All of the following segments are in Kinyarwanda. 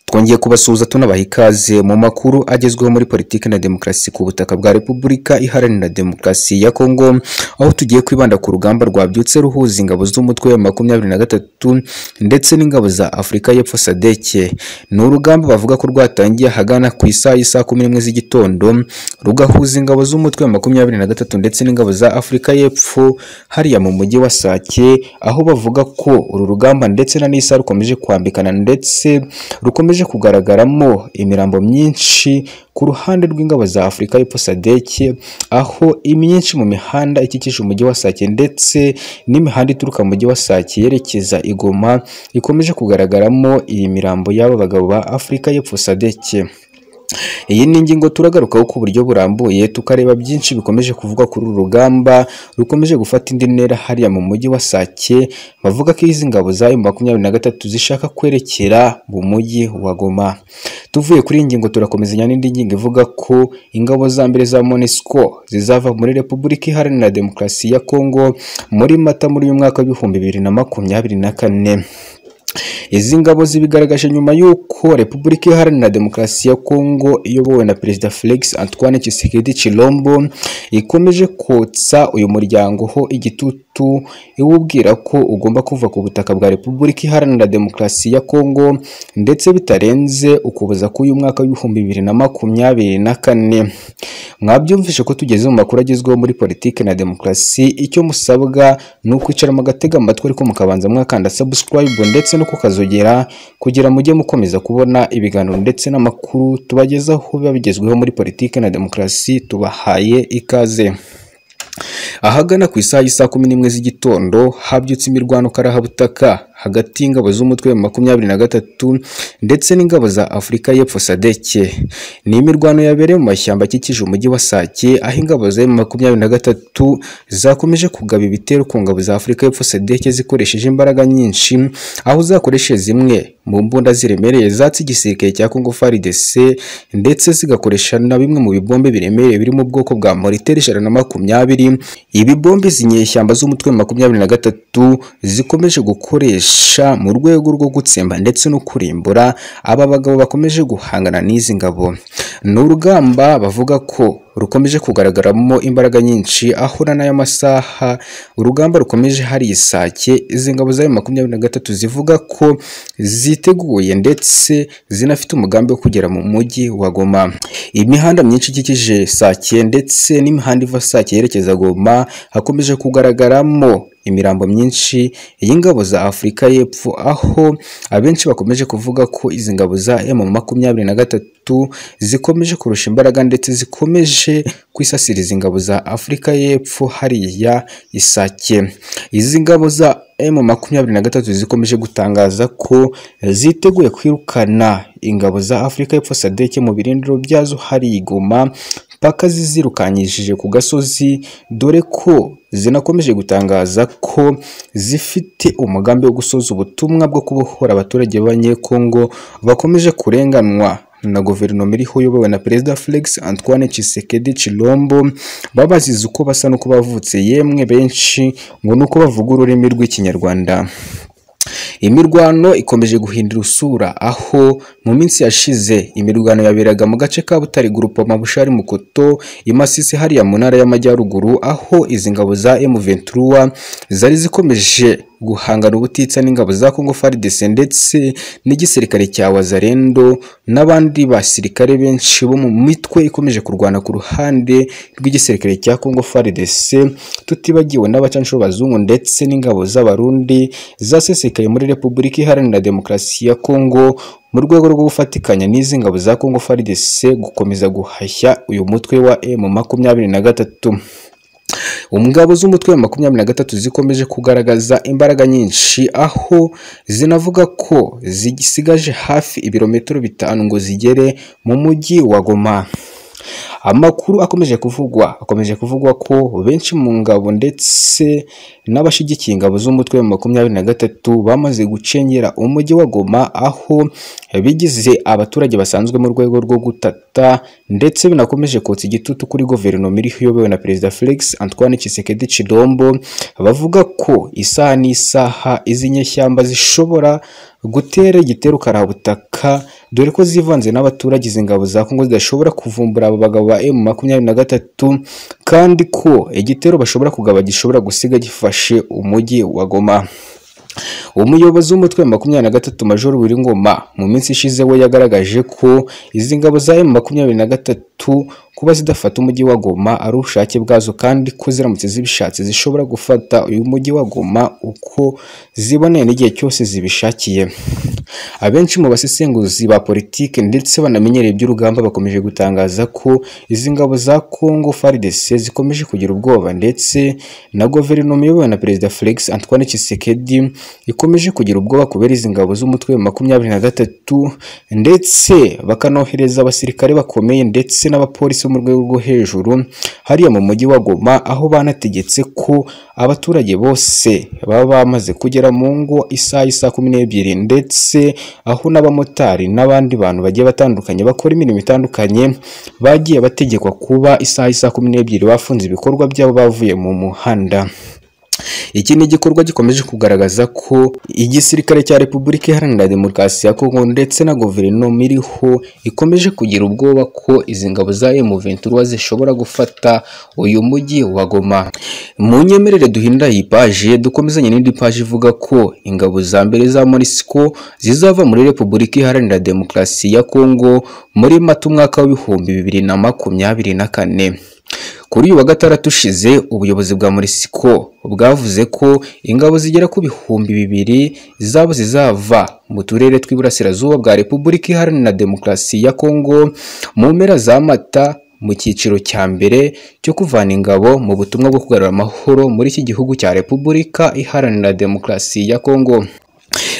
twongeye kubasuhuza tunabaha ikaze mu makuru agezweho muri politiki na demokarasi ku butaka bwa repubulika iharanira demokarasi ya kongo aho tugiye kwibanda ku rugamba rwabyutse ruhuza ingabo z'umutwe wa makumyabiri na gatatu ndetse n'ingabo za afurika y'epfo sadeke ni urugamba bavuga ko rwatangiye ahagana ku isaha y'isaha kumi n'imwe z'igitondo rugahuza ingabo z'umutwe wa makumyabiri na gatatu ndetse n'ingabo za afurika y'epfo hariya mu mujyi wa sake aho bavuga ko uru rugamba ndetse na n'isa rukomeje kwambikana ndetse rukomeje kugaragaramo imirambo myinshi ku ruhande rw'ingabo za afurika y'epfo sadeke aho imyinshi mu mihanda ikikije umujyi wa sake ndetse n'imihanda ituruka mu mujyi wa sake yerekeza i Goma ikomeje kugaragaramo iyi mirambo y'aba bagabo ba afurika y'epfo sadeke iyi ni ingingo turagarukaho ku buryo burambuye tukareba byinshi bikomeje kuvugwa kuri uru rugamba rukomeje gufata indi ntera hariya mu mujyi wa Sake bavuga ko izi ngabo za makumyabiri na gatatu zishaka kwerekera mu mujyi wa Goma tuvuye kuri iyi ngingo turakomezanya n'indi ngingo ivuga ko ingabo za mbere za MONUSCO zizava muri Repubulika Iharanira Demokarasi ya Kongo muri Mata muri uyu mwaka w'ibihumbi bibiri na makumyabiri na kane izi ngabo zibigaragaje nyuma y'uko repubulika iharanira demokarasi ya kongo iyobowe na perezida felix antoine tshisekedi chilombo ikomeje kotsa uyu muryango ho igitutu iwubwira ko ugomba kuva ku butaka bwa repubulika iharanira demokarasi ya kongo ndetse bitarenze ukuboza k'uyu mwaka w'ibihumbi bibiri na makumyabiri na kane mwabyumvishe ko tugeze mu makuru agezweho muri politiki na demokarasi icyo musabwa ni ukwicara mugatega amatwi ariko mukabanza mwakanda subscribe ndetse no kukazogera kugira mujye mukomeza kubona ibiganiro ndetse n'amakuru tubagezaho biba bigezweho muri politiki na demokarasi tubahaye ikaze ahagana ku isaha y'isaa kumi n'imwe z'igitondo habyutse imirwano karahabutaka hagati y'ingabo z'umutwe wa makumyabiri na gatatu ndetse n'ingabo za Afurika y'Epfo Sadeke ni imirwano yabereye mu mashyamba akikije umujyi wa Sake aho ingabo za makumyabiri na gatatu zakomeje kugaba ibitero ku ngabo za Afurika y'Epfo Sadeke zikoresheje imbaraga nyinshi aho zakoresheje zimwe mu mbunda ziremereye zatse igisirikare cya Congo FARDC ndetse zigakoresha na bimwe mu bibombe biremereye biri mu bwoko bwa molitere ijana na makumyabiri ibi bombe z'inyeshyamba z'umutwe wa makumyabiri na gatatu zikomeje gukoresha mu rwego rwo gutsemba ndetse no kurimbura aba bagabo bakomeje guhangana n'izi ngabo ni urugamba bavuga ko rukomeje kugaragaramo imbaraga nyinshi aho n'aya masaha urugamba rukomeje hari isake izi ngabo za makumyabiri na gatatu zivuga ko ziteguye ndetse zinafite umugambi wo kugera mu mujyi wa Goma imihanda myinshi ikikije sake ndetse n'imihanda iva sake yerekeza Goma hakomeje kugaragaramo imirambo myinshi y'ingabo za Afurika y'Epfo aho abenshi bakomeje kuvuga ko izi ngabo za M makumyabiri na gatatu zikomeje kurusha imbaraga ndetse zikomeje kwisasira izi ngabo za Afurika y'Epfo hariya isake izi ngabo za M makumyabiri na gatatu zikomeje gutangaza ko ziteguye kwirukana ingabo za Afurika y'Epfo Sadeke mu birindiro byazo hari igoma paka zizirukanyishije ku gasozi dore ko zinakomeje gutangaza ko zifite umugambi wo gusoza ubutumwa bwo kubohora abaturage b'abanyekongo bakomeje kurenganwa na guverinoma iriho uyobowe na perezida Felix Antoine Tshisekedi Chilombo babazize uko basa n'uko bavutse yemwe benshi ngo nuko bavuga ururimi rw'ikinyarwanda imirwano ikomeje guhindura usura aho mu minsi yashize imirwano yaberaga mu gace ka Butare Grupoma Bushari Mukoto imasisi hariya mu ntara y'amajyaruguru aho izi ngabo za M23 zari zikomeje guhangana ubutitsa n'ingabo za Congo FARDC ndetse n'igisirikare cya Wazarendo n'abandi basirikare benshi bo mu mitwe ikomeje kurwana ku ruhande rw'igisirikare cya Congo FARDC tutibagiwe n'abacancuro bazungu ndetse n'ingabo z'abarundi zasesekaye muri Repubulika Iharanira Demokarasi ya Congo mu rwego rwo gufatikanya n'izi ngabo za Congo FARDC gukomeza guhashya uyu mutwe wa M makumyabiri na gatatu Umugabo z'umutwe wa makumyabiri na gatatu zikomeje kugaragaza imbaraga nyinshi aho zinavuga ko zisigaje hafi ibirometero bitanu ngo zigere mu mujyi wa Goma amakuru akomeje kuvugwa akomeje kuvugwa ko benshi mu ngabo ndetse n'abashyigikiye ingabo z'umutwe wa makumyabiri na gatatu bamaze gucengera umujyi wa Goma aho bigize abaturage basanzwe mu rwego rwo gutata ndetse binakomeje kotsa igitutu kuri guverinoma iriho iyobowe na perezida Felix Antoine Tshisekedi Chilombo bavuga ko isaha n'isaha izi nyeshyamba zishobora gutera igitero karabutaka dore ko zivanze n'abaturage izi ngabo za Kongo zidashobora kuvumbura abo bagabo ba M makumyabiri na gatatu kandi ko igitero bashobora kugaba gishobora gusiga gifashe umujyi wa Goma umuyobozi w'umutwe wa makumyabiri na gatatu major Ngoma mu minsi ishize we yagaragaje ko izi ngabo za M makumyabiri na gatatu kuba zidafata umujyi wa Goma ari ubushake bwazo kandi ko ziramutse zibishatse zishobora gufata uyu mujyi wa Goma uko ziboneye n'igihe cyose zibishakiye abenshi mu basesenguzi ba politike ndetse banamenyereye iby'urugamba bakomeje gutangaza ko izi ngabo za Congo FARDC zikomeje kugira ubwoba ndetse na guverinoma iyobowe na perezida Felix Antoine Tshisekedi ikomeje kugira ubwoba kubera izi ngabo z'umutwe wa makumyabiri na gatatu ndetse bakanohereza abasirikare bakomeye ndetse n'abapolisi bo mu rwego rwo hejuru hariya mu mujyi wa Goma aho banategetse ko abaturage bose baba bamaze kugera mu ngo isaha isa kumi n'ebyiri ndetse aho n'abamotari n'abandi bantu bagiye batandukanye bakora imirimo itandukanye bagiye bategekwa kuba isaha isa kumi n'ebyiri bafunze ibikorwa byabo bavuye mu muhanda iki ni igikorwa gikomeje kugaragaza ko igisirikare cya repubulika iharanira demokarasi ya kongo ndetse na guverinoma iriho ikomeje kugira ubwoba ko izi ngabo za M23 zishobora gufata uyu mujyi wa Goma mu nyemerere duhinda iyi paje dukomezanye n'indi paje ivuga ko ingabo za mbere za MONUSCO zizava muri repubulika iharanira demokarasi ya kongo muri mata umwaka w'ibihumbi bibiri na makumyabiri na kane kuri uyu wa gatandatu ushize ubuyobozi bwa MONUSCO bwavuze ko ingabo zigera ku bihumbi bibiri zabo zizava mu turere tw'iburasirazuba bwa Repubulika Iharanira Demokarasi ya Kongo mu mpera za Mata mu cyiciro cya mbere cyo kuvana ingabo mu butumwa bwo kugarura amahoro muri iki gihugu cya Repubulika Iharanira Demokarasi ya Kongo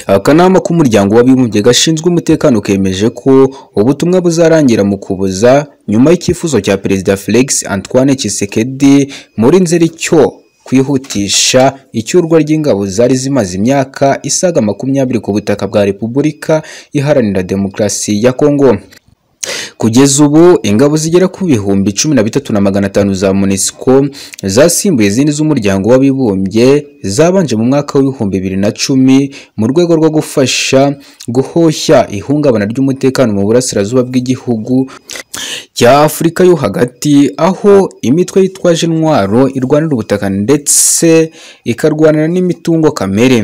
akanama k'umuryango w'abibumbye gashinzwe umutekano kemeje ko ubutumwa buzarangira mu kubuza nyuma y'icyifuzo cya perezida Felix Antoine Tshisekedi muri nzeri cyo kwihutisha icyurwa ry'ingabo zari zimaze imyaka isaga makumyabiri ku butaka bwa Repubulika Iharanira Demokarasi ya Kongo kugeza ubu ingabo zigera ku bihumbi cumi na bitatu na magana atanu za MONUSCO zasimbuye izindi z'umuryango w'abibumbye zabanje mu mwaka w'ibihumbi bibiri na cumi mu rwego rwo gufasha guhoshya ihungabana ry'umutekano mu burasirazuba bw'igihugu cya Afurika yo hagati aho imitwe yitwaje intwaro irwanira ubutaka ndetse ikarwanira n'imitungo kamere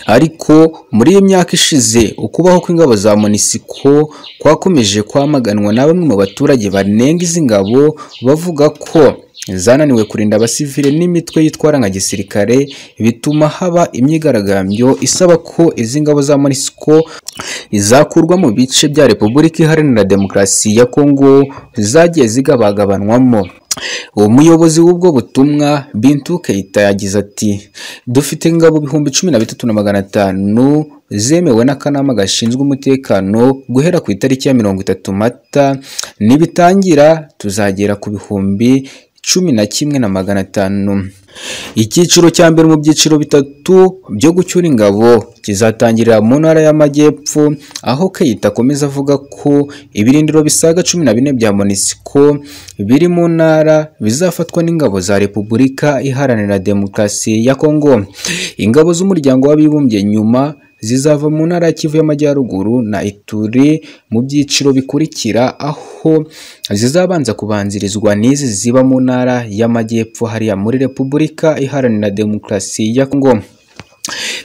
ariko muri iyi myaka ishize ukubaho kw'ingabo za MONUSCO kwakomeje kwamaganwa na bamwe mu baturage banenga izi ngabo bavuga ko zananiwe kurinda abasivile n'imitwe yitwara nka gisirikare bituma haba imyigaragambyo isaba ko izi ngabo za MONUSCO zakurwa mu bice bya Repubulika Iharanira Demokarasi ya Kongo zagiye zigabagabanwamo umuyobozi w'ubwo butumwa Bintu Keita yagize ati dufite ingabo ibihumbi cumi na bitatu na magana atanu zemewe n'akanama gashinzwe umutekano guhera ku itariki ya mirongo itatu mata nibitangira tuzagera ku bihumbi cumi na kimwe na magana atanu icyiciro cya mbere mu byiciro bitatu byo gucyura ingabo kizatangirira mu ntara y'amajyepfo aho Keita akomeza avuga ko ibirindiro bisaga cumi na bine bya MONUSCO biri mu ntara bizafatwa n'ingabo za Repubulika Iharanira Demokarasi ya Kongo ingabo z'umuryango w'abibumbye nyuma zizava mu ntara ya Kivu y'Amajyaruguru na Ituri mu byiciro bikurikira aho zizabanza kubanzirizwa n'izi ziba mu ntara y'Amajyepfo hariya muri Repubulika Iharanira Demokarasi ya Kongo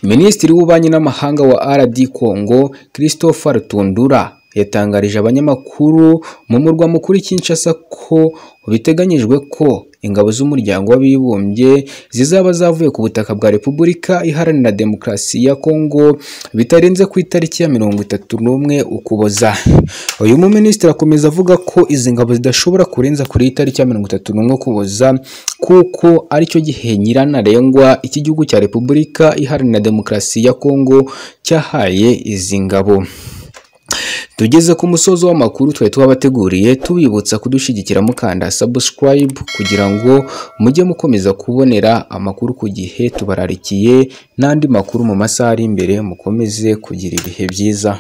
Minisitiri w'Ububanyi n'Amahanga wa RD Congo Christophe Rutundura yatangarije abanyamakuru mu murwa mukuru Kinshasa ko biteganyijwe ko ingabo z'umuryango w'abibumbye zizaba zavuye ku butaka bwa Repubulika Iharanira Demokarasi ya Kongo bitarenze ku itariki ya mirongo itatu n'umwe Ukuboza uyu muminisitiri akomeza avuga ko izi ngabo zidashobora kurenza kuri itariki ya mirongo itatu n'umwe Ukuboza kuko aricyo gihe nyirantarengwa iki gihugu cya Repubulika Iharanira Demokarasi ya Kongo cyahaye izi ngabo tugeze ku musozo w'amakuru twari twabateguriye tubibutsa kudushyigikira mukanda subscribe kugira ngo mujye mukomeza kubonera amakuru ku gihe tubararikiye n'andi makuru mu masaha ari imbere mukomeze kugira ibihe byiza